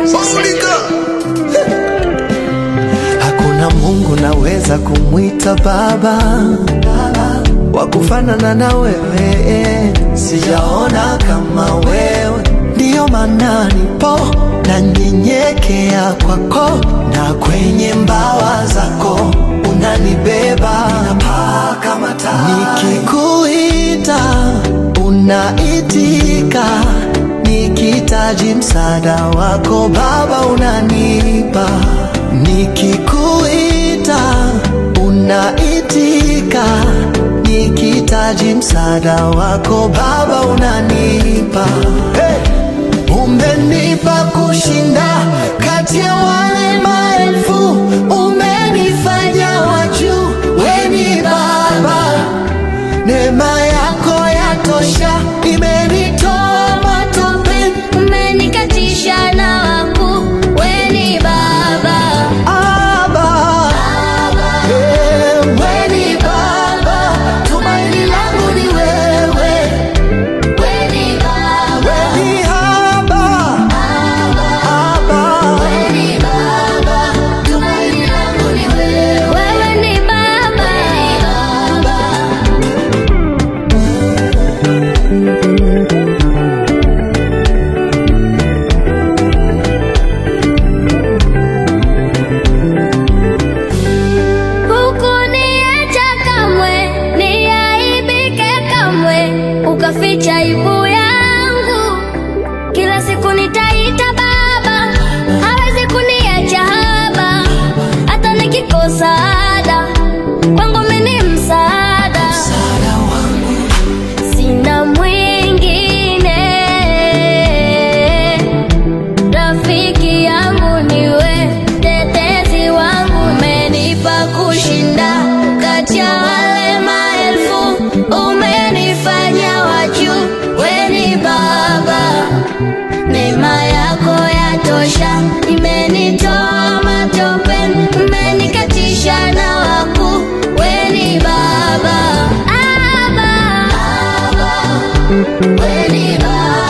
Basilika. Hakuna Mungu naweza kumwita baba wa kufanana na wewe, sijaona kama wewe, ndiyo maana nipo na nyenyekea kwako, na kwenye mbawa zako unanibeba, napaa kama tai. Nikikuita unaitika, nikitaji msaada wako Baba unanipa, nikikuita unaitika, nikitaji msaada wako Baba unanipa. Hey! Umenipa kushinda kati ya wale maelfu, umenifanya wa juu, we ni Baba. Neema yako yatosha, imenitoa matope. Umenikatisha na wakuu, we ni Baba. Aba, eh, we ni Baba, tumaini langu ni wewe, We ni Baba. we ni Aba, Aba. We ni Baba. Tumaini langu ni wewe. Wewe ni Baba. Hukuniacha kamwe, niaibike kamwe, ukaficha aibu yangu. Kila siku nitaita Baba, hawezi kuniacha haba, hata nikikosa ada, kwangu mimi ni msaada. Sina mwingine, rafiki yangu niwe, tetezi wangu, umenipa kushinda kati ya wale maelfu, umenifanya wa juu, we ni Baba. Neema yako yatosha, imenitoa matopeni, umenikatisha na wakuu, we ni Baba. Aba, we ni Baba.